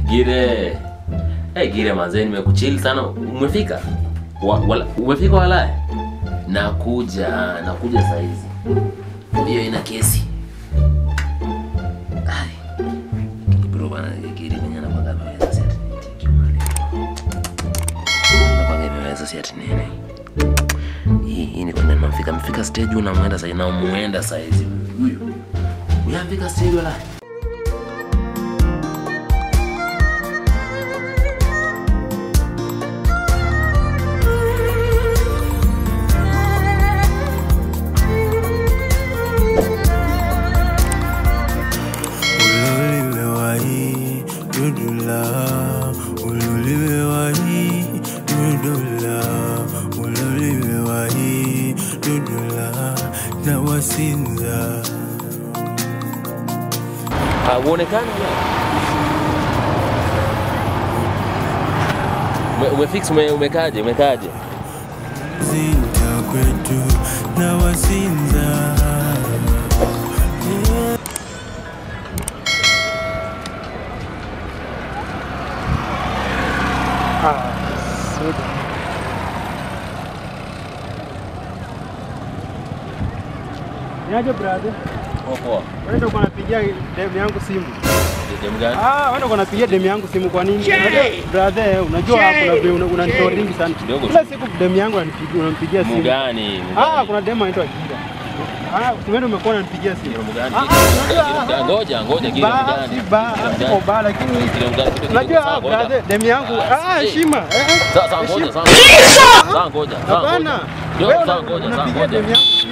Gire. Eh, Gire manze nimekuchill sana. Umefika? Wa, wala, umefika wala? Nakuja, nakuja saa hizi. Hiyo ina kesi. Ai. Bro bana Gire mwenye anapanga ameweza si ati nitiki mali. Anapanga imeweza si ati nini. Hii hii ni kuna mfika mfika stage unamwenda sasa na muenda saa hizi huyu. Uyafika stage wala? Uloliwewahi dudula, uloliwewahi dudula, uloliwewahi dudula na wasinza Ah, uonekane wala? Ume, umefix ume, umekaje umekaje? zinta kwetu na wasinza Niaje brother? Poa. Wewe ndio unapigia demu yangu simu. Demu gani? Ah, wewe ndio unapigia demu yangu simu kwa nini? Unajua brother, unajua kuna vile una- unanitoringi sana. Kidogo Kila tu. siku demu yangu ananipigia unampigia simu. Mugani? Ah, kuna demu anaitwa Jira. Ah, wewe ndio umekuwa unanipigia simu. Mugani? Ah, ah, unajua, ah, Ngoja, ngoja Gire Ba, mugani? si ba, siko ba lakini Gire mugani? Kidogo, unajua sawa, ah, ngoja. brother, demu yangu Ah, ah, eh. heshima. Eh, eh. Sawa, sawa, ngoja, Heshima. sawa. Sawa, ngoja. sawa, Hapana. ngoja. Yo, Wewe sawa, una- ngoja, sawa, unapigia ngoja. demu yangu.